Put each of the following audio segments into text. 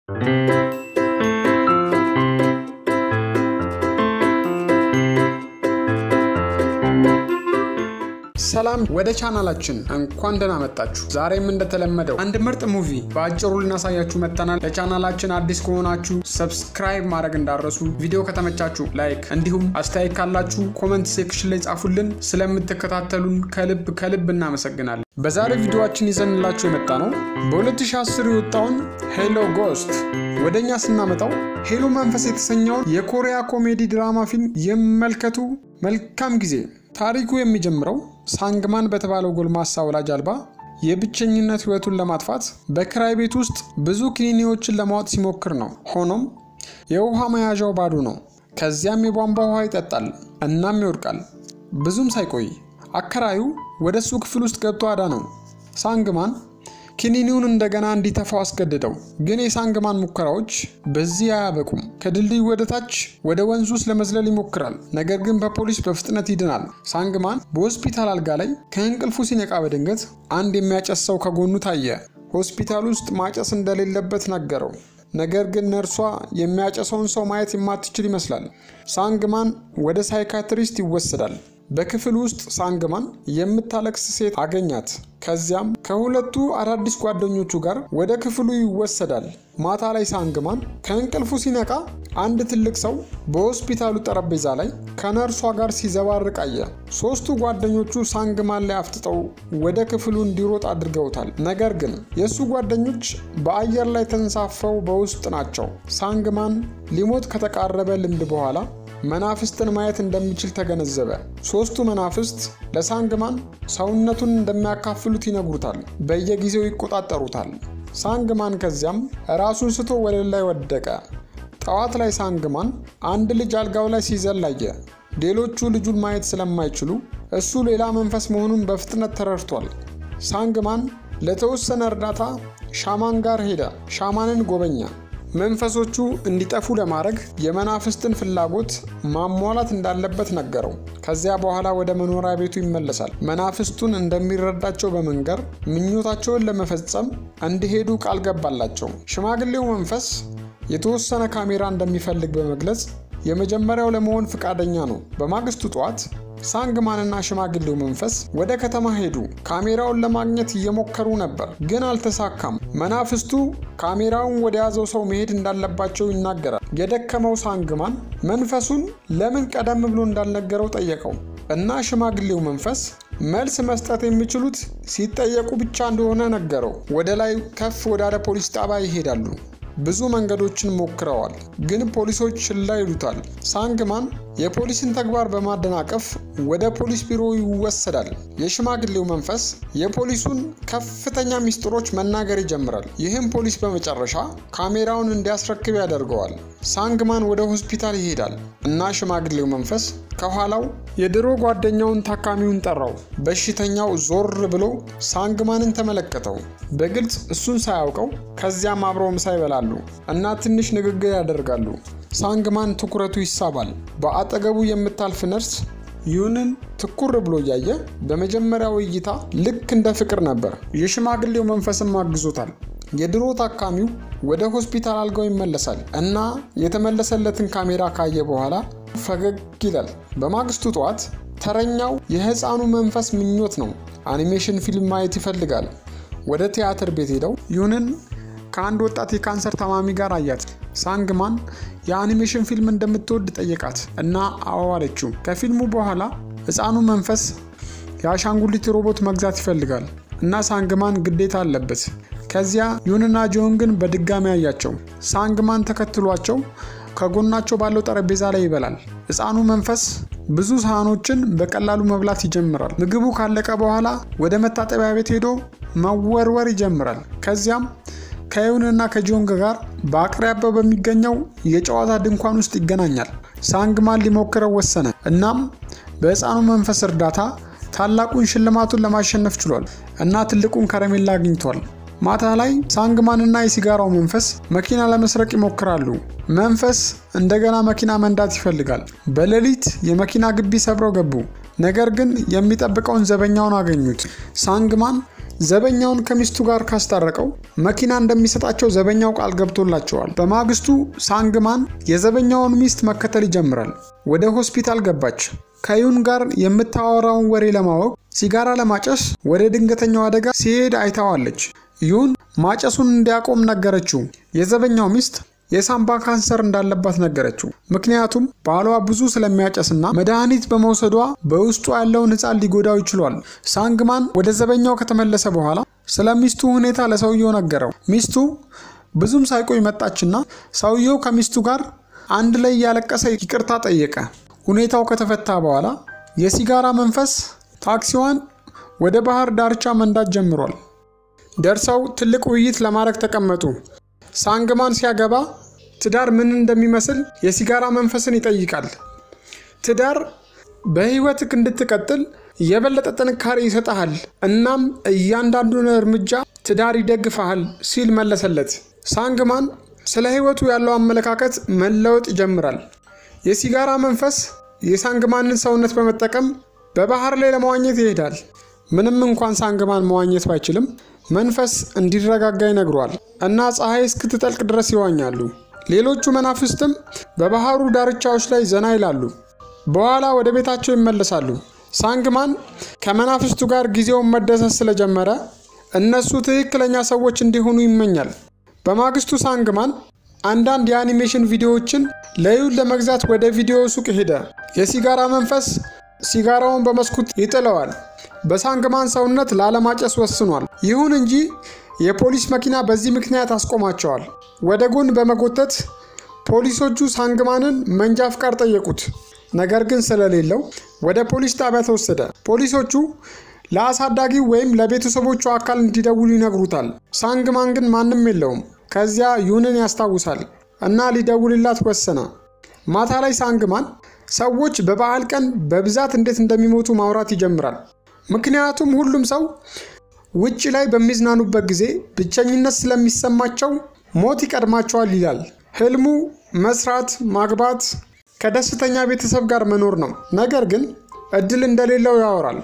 ሰላም ወደ ቻናላችን እንኳን ደህና መጣችሁ። ዛሬም እንደተለመደው አንድ ምርጥ ሙቪ በአጭሩ ልናሳያችሁ መጥተናል። ለቻናላችን አዲስ ከሆናችሁ ሰብስክራይብ ማድረግ እንዳረሱ፣ ቪዲዮ ከተመቻችሁ ላይክ፣ እንዲሁም አስተያየት ካላችሁ ኮመንት ሴክሽን ላይ ጻፉልን። ስለምትከታተሉን ከልብ ከልብ እናመሰግናለን። በዛሬ ቪዲዮችን ይዘንላችሁ የመጣ ነው በ2010 የወጣውን ሄሎ ጎስት ወደ እኛ ስናመጣው ሄሎ መንፈስ የተሰኘውን የኮሪያ ኮሜዲ ድራማ ፊልም ይመልከቱ። መልካም ጊዜ። ታሪኩ የሚጀምረው ሳንግማን በተባለው ጎልማሳ ወላጅ አልባ የብቸኝነት ህይወቱን ለማጥፋት በክራይ ቤት ውስጥ ብዙ ክኒኒዎችን ለማወጥ ሲሞክር ነው። ሆኖም የውሃ መያዣው ባዶ ነው። ከዚያም የቧንቧ ውሃ ይጠጣል፣ እናም ይወድቃል። ብዙም ሳይቆይ አከራዩ ወደ እሱ ክፍል ውስጥ ገብቶ አዳነው። ሳንግማን ክኒኒውን እንደገና እንዲተፋው አስገድደው። ግን የሳንግማን ሙከራዎች በዚህ አያበቁም። ከድልድዩ ወደ ታች ወደ ወንዙ ውስጥ ለመዝለል ይሞክራል። ነገር ግን በፖሊስ በፍጥነት ይድናል። ሳንግማን በሆስፒታል አልጋ ላይ ከእንቅልፉ ሲነቃ በድንገት አንድ የሚያጨስ ሰው ከጎኑ ታየ። ሆስፒታል ውስጥ ማጨስ እንደሌለበት ነገረው። ነገር ግን ነርሷ የሚያጨሰውን ሰው ማየት የማትችል ይመስላል። ሳንግማን ወደ ሳይካትሪስት ይወሰዳል። በክፍል ውስጥ ሳንግማን የምታለቅስ ሴት አገኛት። ከዚያም ከሁለቱ አዳዲስ ጓደኞቹ ጋር ወደ ክፍሉ ይወሰዳል። ማታ ላይ ሳንግማን ከእንቅልፉ ሲነቃ አንድ ትልቅ ሰው በሆስፒታሉ ጠረጴዛ ላይ ከነርሷ ጋር ሲዘባርቅ አየ። ሶስቱ ጓደኞቹ ሳንግማን ላይ አፍጥጠው ወደ ክፍሉ እንዲሮጥ አድርገውታል። ነገር ግን የእሱ ጓደኞች በአየር ላይ ተንሳፈው በውስጥ ናቸው። ሳንግማን ሊሞት ከተቃረበ ልምድ በኋላ መናፍስትን ማየት እንደሚችል ተገነዘበ። ሶስቱ መናፍስት ለሳንግማን ሰውነቱን እንደሚያካፍሉት ይነግሩታል። በየጊዜው ይቆጣጠሩታል። ሳንግማን ከዚያም ራሱን ስቶ ወለል ላይ ወደቀ። ጠዋት ላይ ሳንግማን አንድ ልጅ አልጋው ላይ ሲዘል አየ። ሌሎቹ ልጁን ማየት ስለማይችሉ እሱ ሌላ መንፈስ መሆኑን በፍጥነት ተረድቷል። ሳንግማን ለተወሰነ እርዳታ ሻማን ጋር ሄደ። ሻማንን ጎበኛ። መንፈሶቹ እንዲጠፉ ለማድረግ የመናፍስትን ፍላጎት ማሟላት እንዳለበት ነገረው። ከዚያ በኋላ ወደ መኖሪያ ቤቱ ይመለሳል። መናፍስቱን እንደሚረዳቸው በመንገር ምኞታቸውን ለመፈጸም እንዲሄዱ ቃል ገባላቸው። ሽማግሌው መንፈስ የተወሰነ ካሜራ እንደሚፈልግ በመግለጽ የመጀመሪያው ለመሆን ፈቃደኛ ነው። በማግስቱ ጠዋት ሳንግማንና ሽማግሌው መንፈስ ወደ ከተማ ሄዱ። ካሜራውን ለማግኘት እየሞከሩ ነበር፣ ግን አልተሳካም። መናፍስቱ ካሜራውን ወደ ያዘው ሰው መሄድ እንዳለባቸው ይናገራል። የደከመው ሳንግማን መንፈሱን ለምን ቀደም ብሎ እንዳልነገረው ጠየቀው እና ሽማግሌው መንፈስ መልስ መስጠት የሚችሉት ሲጠየቁ ብቻ እንደሆነ ነገረው። ወደ ላይ ከፍ ወዳለ ፖሊስ ጣቢያ ይሄዳሉ። ብዙ መንገዶችን ሞክረዋል፣ ግን ፖሊሶች ችላ ይሉታል። ሳንግማን የፖሊስን ተግባር በማደናቀፍ ወደ ፖሊስ ቢሮ ይወሰዳል። የሽማግሌው መንፈስ የፖሊሱን ከፍተኛ ሚስጥሮች መናገር ይጀምራል። ይህም ፖሊስ በመጨረሻ ካሜራውን እንዲያስረክብ ያደርገዋል። ሳንግማን ወደ ሆስፒታል ይሄዳል እና ሽማግሌው መንፈስ ከኋላው የድሮ ጓደኛውን ታካሚውን ጠራው። በሽተኛው ዞር ብሎ ሳንግማንን ተመለከተው። በግልጽ እሱን ሳያውቀው ከዚያም አብረው ምሳ ይበላሉ እና ትንሽ ንግግር ያደርጋሉ። ሳንግማን ትኩረቱ ይሳባል። በአጠገቡ የምታልፍ ነርስ ይሁንን ትኩር ብሎ እያየ በመጀመሪያው እይታ ልክ እንደ ፍቅር ነበር። የሽማግሌው መንፈስም አግዞታል። የድሮ ታካሚው ወደ ሆስፒታል አልጋው ይመለሳል እና የተመለሰለትን ካሜራ ካየ በኋላ ፈገግ ይላል። በማግስቱ ጠዋት ተረኛው የህፃኑ መንፈስ ምኞት ነው። አኒሜሽን ፊልም ማየት ይፈልጋል። ወደ ቲያትር ቤት ሄደው ይሁንን ከአንድ ወጣት የካንሰር ታማሚ ጋር አያት። ሳንግማን የአኒሜሽን ፊልም እንደምትወድ ጠየቃት እና አዎ አለችው። ከፊልሙ በኋላ ህፃኑ መንፈስ የአሻንጉሊት ሮቦት መግዛት ይፈልጋል እና ሳንግማን ግዴታ አለበት። ከዚያ ዩንና ጆን ግን በድጋሚ አያቸው። ሳንግማን ተከትሏቸው ከጎናቸው ባለው ጠረጴዛ ላይ ይበላል። ህፃኑ መንፈስ ብዙ ሳህኖችን በቀላሉ መብላት ይጀምራል። ምግቡ ካለቀ በኋላ ወደ መታጠቢያ ቤት ሄዶ መወርወር ይጀምራል። ከዚያም ከዩንና ከጆንግ ጋር በአቅራቢያው በሚገኘው የጨዋታ ድንኳን ውስጥ ይገናኛል። ሳንግማን ሊሞክረው ወሰነ። እናም በህፃኑ መንፈስ እርዳታ ታላቁን ሽልማቱን ለማሸነፍ ችሏል እና ትልቁን ከረሜላ አግኝቷል። ማታ ላይ ሳንግማንና የሲጋራው መንፈስ መኪና ለመስረቅ ይሞክራሉ። መንፈስ እንደገና መኪና መንዳት ይፈልጋል። በሌሊት የመኪና ግቢ ሰብረው ገቡ። ነገር ግን የሚጠብቀውን ዘበኛውን አገኙት። ሳንግማን ዘበኛውን ከሚስቱ ጋር ካስታረቀው መኪና እንደሚሰጣቸው ዘበኛው ቃል ገብቶላቸዋል። በማግስቱ ሳንግማን የዘበኛውን ሚስት መከተል ይጀምራል። ወደ ሆስፒታል ገባች። ከዩን ጋር የምታወራውን ወሬ ለማወቅ ሲጋራ ለማጨስ ወደ ድንገተኛው አደጋ ሲሄድ አይታዋለች። ዩን ማጨሱን እንዲያቆም ነገረችው። የዘበኛው ሚስት የሳምባ ካንሰር እንዳለባት ነገረችው። ምክንያቱም ባሏ ብዙ ስለሚያጨስና መድኃኒት በመውሰዷ በውስጡ ያለውን ሕፃን ሊጎዳው ይችሏል። ሳንግማን ወደ ዘበኛው ከተመለሰ በኋላ ስለ ሚስቱ ሁኔታ ለሰውየው ነገረው። ሚስቱ ብዙም ሳይቆይ መጣችና ሰውየው ከሚስቱ ጋር አንድ ላይ እያለቀሰ ይቅርታ ጠየቀ። ሁኔታው ከተፈታ በኋላ የሲጋራ መንፈስ ታክሲዋን ወደ ባህር ዳርቻ መንዳት ጀምሯል። ደርሰው ትልቅ ውይይት ለማድረግ ተቀመጡ። ሳንግማን ሲያገባ ትዳር ምን እንደሚመስል የሲጋራ መንፈስን ይጠይቃል። ትዳር በህይወትህ እንድትቀጥል የበለጠ ጥንካሬ ይሰጠሃል፣ እናም እያንዳንዱን እርምጃ ትዳር ይደግፈሃል ሲል መለሰለት። ሳንግማን ስለ ህይወቱ ያለው አመለካከት መለወጥ ይጀምራል። የሲጋራ መንፈስ የሳንግማንን ሰውነት በመጠቀም በባህር ላይ ለመዋኘት ይሄዳል። ምንም እንኳን ሳንግማን መዋኘት ባይችልም መንፈስ እንዲረጋጋ ይነግሯል እና ፀሐይ እስክትጠልቅ ድረስ ይዋኛሉ። ሌሎቹ መናፍስትም በባህሩ ዳርቻዎች ላይ ዘና ይላሉ። በኋላ ወደ ቤታቸው ይመለሳሉ። ሳንግማን ከመናፍስቱ ጋር ጊዜውን መደሰት ስለጀመረ እነሱ ትክክለኛ ሰዎች እንዲሆኑ ይመኛል። በማግስቱ ሳንግማን አንዳንድ የአኒሜሽን ቪዲዮዎችን ለዩን ለመግዛት ወደ ቪዲዮ ሱቅ ሄደ። የሲጋራ መንፈስ ሲጋራውን በመስኮት ይጥለዋል። በሳንግማን ሰውነት ላለማጨስ ወስኗል። ይሁን እንጂ የፖሊስ መኪና በዚህ ምክንያት አስቆማቸዋል። ወደ ጎን በመጎተት ፖሊሶቹ ሳንግማንን መንጃ ፍቃድ ጠየቁት። ነገር ግን ስለሌለው ወደ ፖሊስ ጣቢያ ተወሰደ። ፖሊሶቹ ለአሳዳጊው ወይም ለቤተሰቦቹ አካል እንዲደውሉ ይነግሩታል። ሳንግማን ግን ማንም የለውም። ከዚያ ዩንን ያስታውሳል እና ሊደውልላት ወሰነ። ማታ ላይ ሳንግማን ሰዎች በበዓል ቀን በብዛት እንዴት እንደሚሞቱ ማውራት ይጀምራል። ምክንያቱም ሁሉም ሰው ውጭ ላይ በሚዝናኑበት ጊዜ ብቸኝነት ስለሚሰማቸው ሞት ይቀድማቸዋል ይላል። ህልሙ መስራት፣ ማግባት፣ ከደስተኛ ቤተሰብ ጋር መኖር ነው። ነገር ግን እድል እንደሌለው ያወራል።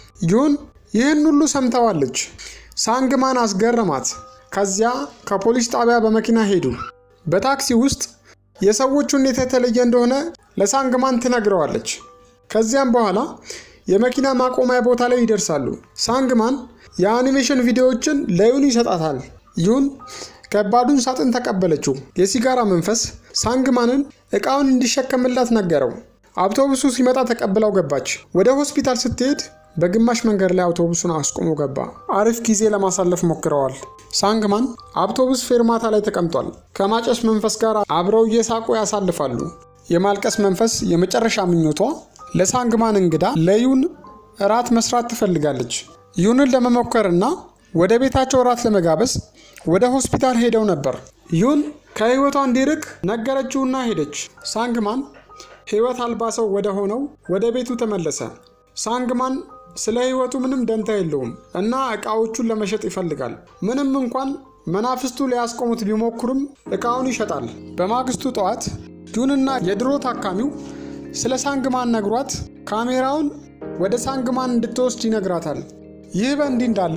ዩን ይህን ሁሉ ሰምተዋለች። ሳንግማን አስገረማት። ከዚያ ከፖሊስ ጣቢያ በመኪና ሄዱ። በታክሲ ውስጥ የሰዎች ሁኔታ የተለየ እንደሆነ ለሳንግማን ትነግረዋለች። ከዚያም በኋላ የመኪና ማቆሚያ ቦታ ላይ ይደርሳሉ። ሳንግማን የአኒሜሽን ቪዲዮዎችን ለዩን ይሰጣታል። ዩን ከባዱን ሳጥን ተቀበለችው። የሲጋራ መንፈስ ሳንግማንን እቃውን እንዲሸከምላት ነገረው። አውቶቡሱ ሲመጣ ተቀብለው ገባች። ወደ ሆስፒታል ስትሄድ በግማሽ መንገድ ላይ አውቶቡሱን አስቆሞ ገባ። አሪፍ ጊዜ ለማሳለፍ ሞክረዋል። ሳንግማን አውቶቡስ ፌርማታ ላይ ተቀምጧል። ከማጨስ መንፈስ ጋር አብረው እየሳቁ ያሳልፋሉ። የማልቀስ መንፈስ የመጨረሻ ምኞቷ ለሳንግማን እንግዳ ለዩን እራት መስራት ትፈልጋለች። ዩንን ለመሞከርና ወደ ቤታቸው እራት ለመጋበዝ ወደ ሆስፒታል ሄደው ነበር። ዩን ከህይወቷ እንዲርቅ ነገረችውና ሄደች። ሳንግማን ህይወት አልባ ሰው ወደ ሆነው ወደ ቤቱ ተመለሰ። ሳንግማን ስለ ህይወቱ ምንም ደንታ የለውም እና እቃዎቹን ለመሸጥ ይፈልጋል። ምንም እንኳን መናፍስቱ ሊያስቆሙት ቢሞክሩም እቃውን ይሸጣል። በማግስቱ ጠዋት ዩንና የድሮ ታካሚው ስለ ሳንግማን ነግሯት ካሜራውን ወደ ሳንግማን እንድትወስድ ይነግራታል። ይህ በእንዲህ እንዳለ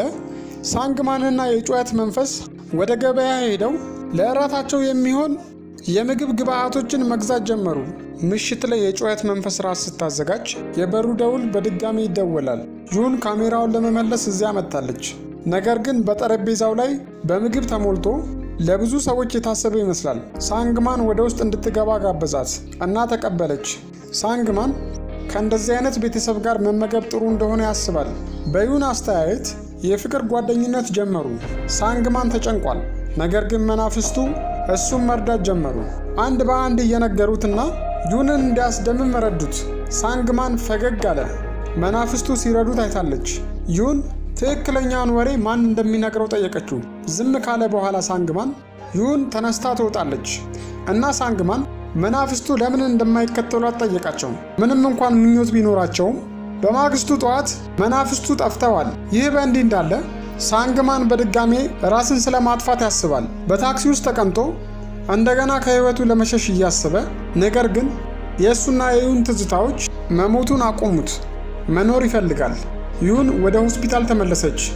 ሳንግማንና የጩኸት መንፈስ ወደ ገበያ ሄደው ለእራታቸው የሚሆን የምግብ ግብአቶችን መግዛት ጀመሩ። ምሽት ላይ የጩኸት መንፈስ ራስ ስታዘጋጅ የበሩ ደውል በድጋሚ ይደወላል። ዩን ካሜራውን ለመመለስ እዚያ መጥታለች። ነገር ግን በጠረጴዛው ላይ በምግብ ተሞልቶ ለብዙ ሰዎች የታሰበ ይመስላል። ሳንግማን ወደ ውስጥ እንድትገባ ጋበዛት እና ተቀበለች። ሳንግማን ከእንደዚህ አይነት ቤተሰብ ጋር መመገብ ጥሩ እንደሆነ ያስባል። በዩን አስተያየት የፍቅር ጓደኝነት ጀመሩ። ሳንግማን ተጨንቋል። ነገር ግን መናፍስቱ እሱም መርዳት ጀመሩ። አንድ በአንድ እየነገሩትና ዩንን እንዲያስደምም ረዱት። ሳንግማን ፈገግ አለ። መናፍስቱ ሲረዱት አይታለች። ዩን ትክክለኛውን ወሬ ማን እንደሚነግረው ጠየቀችው። ዝም ካለ በኋላ ሳንግማን ዩን ተነስታ ትወጣለች እና ሳንግማን መናፍስቱ ለምን እንደማይከተሏት ጠየቃቸው። ምንም እንኳን ምኞት ቢኖራቸውም በማግስቱ ጠዋት መናፍስቱ ጠፍተዋል። ይህ በእንዲህ እንዳለ ሳንግማን በድጋሜ ራስን ስለ ማጥፋት ያስባል። በታክሲ ውስጥ ተቀምጦ እንደገና ከህይወቱ ለመሸሽ እያሰበ ነገር ግን የእሱና የዩን ትዝታዎች መሞቱን አቆሙት። መኖር ይፈልጋል። ዩን ወደ ሆስፒታል ተመለሰች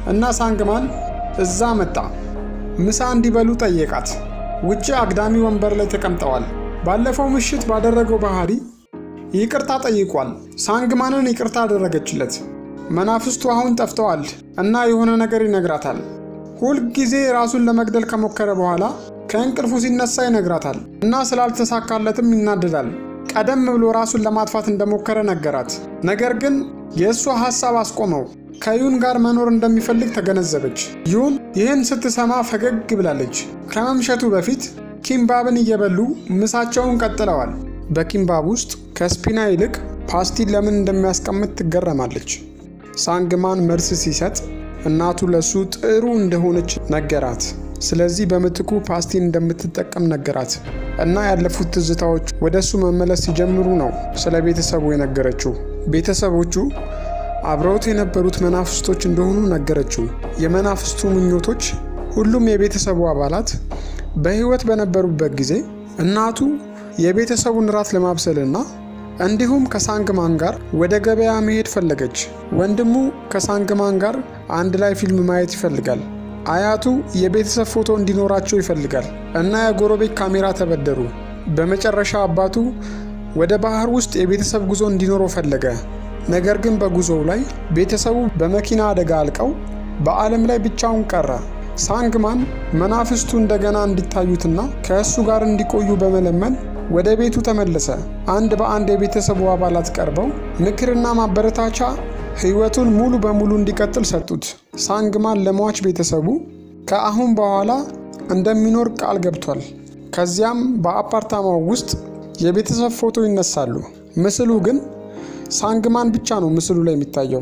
እና ሳንግማን እዛ መጣ። ምሳ እንዲበሉ ጠየቃት። ውጭ አግዳሚ ወንበር ላይ ተቀምጠዋል። ባለፈው ምሽት ባደረገው ባህሪ ይቅርታ ጠይቋል። ሳንግማንን ይቅርታ አደረገችለት። መናፍስቱ አሁን ጠፍተዋል እና የሆነ ነገር ይነግራታል። ሁልጊዜ ራሱን ለመግደል ከሞከረ በኋላ ከእንቅልፉ ሲነሳ ይነግራታል እና ስላልተሳካለትም ይናደዳል። ቀደም ብሎ ራሱን ለማጥፋት እንደሞከረ ነገራት። ነገር ግን የእሷ ሐሳብ አስቆመው። ከዩን ጋር መኖር እንደሚፈልግ ተገነዘበች። ዩን ይህን ስትሰማ ፈገግ ብላለች። ከመምሸቱ በፊት ኪምባብን እየበሉ ምሳቸውን ቀጥለዋል። በኪምባብ ውስጥ ከስፒና ይልቅ ፓስቲን ለምን እንደሚያስቀምጥ ትገረማለች። ሳንግማን መልስ ሲሰጥ እናቱ ለሱ ጥሩ እንደሆነች ነገራት። ስለዚህ በምትኩ ፓስቲን እንደምትጠቀም ነገራት እና ያለፉት ትዝታዎች ወደ እሱ መመለስ ሲጀምሩ ነው ስለ ቤተሰቡ የነገረችው። ቤተሰቦቹ አብረውት የነበሩት መናፍስቶች እንደሆኑ ነገረችው። የመናፍስቱ ምኞቶች ሁሉም የቤተሰቡ አባላት በሕይወት በነበሩበት ጊዜ እናቱ የቤተሰቡን ራት ለማብሰልና እንዲሁም ከሳንግማን ጋር ወደ ገበያ መሄድ ፈለገች። ወንድሙ ከሳንግማን ጋር አንድ ላይ ፊልም ማየት ይፈልጋል። አያቱ የቤተሰብ ፎቶ እንዲኖራቸው ይፈልጋል እና የጎረቤት ካሜራ ተበደሩ። በመጨረሻ አባቱ ወደ ባህር ውስጥ የቤተሰብ ጉዞ እንዲኖረው ፈለገ። ነገር ግን በጉዞው ላይ ቤተሰቡ በመኪና አደጋ አልቀው በዓለም ላይ ብቻውን ቀረ። ሳንግማን መናፍስቱ እንደገና እንዲታዩትና ከእሱ ጋር እንዲቆዩ በመለመን ወደ ቤቱ ተመለሰ። አንድ በአንድ የቤተሰቡ አባላት ቀርበው ምክርና ማበረታቻ ሕይወቱን ሙሉ በሙሉ እንዲቀጥል ሰጡት። ሳንግማን ለሟች ቤተሰቡ ከአሁን በኋላ እንደሚኖር ቃል ገብቷል። ከዚያም በአፓርታማው ውስጥ የቤተሰብ ፎቶ ይነሳሉ። ምስሉ ግን ሳንግማን ብቻ ነው ምስሉ ላይ የሚታየው።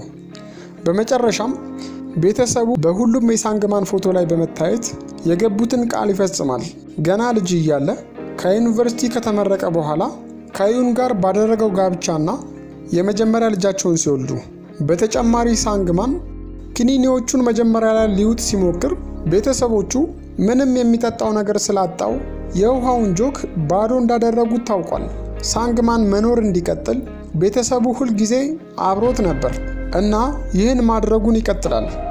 በመጨረሻም ቤተሰቡ በሁሉም የሳንግማን ፎቶ ላይ በመታየት የገቡትን ቃል ይፈጽማል። ገና ልጅ እያለ ከዩኒቨርሲቲ ከተመረቀ በኋላ ከዩን ጋር ባደረገው ጋብቻና የመጀመሪያ ልጃቸውን ሲወልዱ በተጨማሪ ሳንግማን ክኒኒዎቹን መጀመሪያ ላይ ሊውጥ ሲሞክር ቤተሰቦቹ ምንም የሚጠጣው ነገር ስላጣው የውሃውን ጆክ ባዶ እንዳደረጉት ታውቋል። ሳንግማን መኖር እንዲቀጥል ቤተሰቡ ሁል ጊዜ አብሮት ነበር እና ይህን ማድረጉን ይቀጥላል።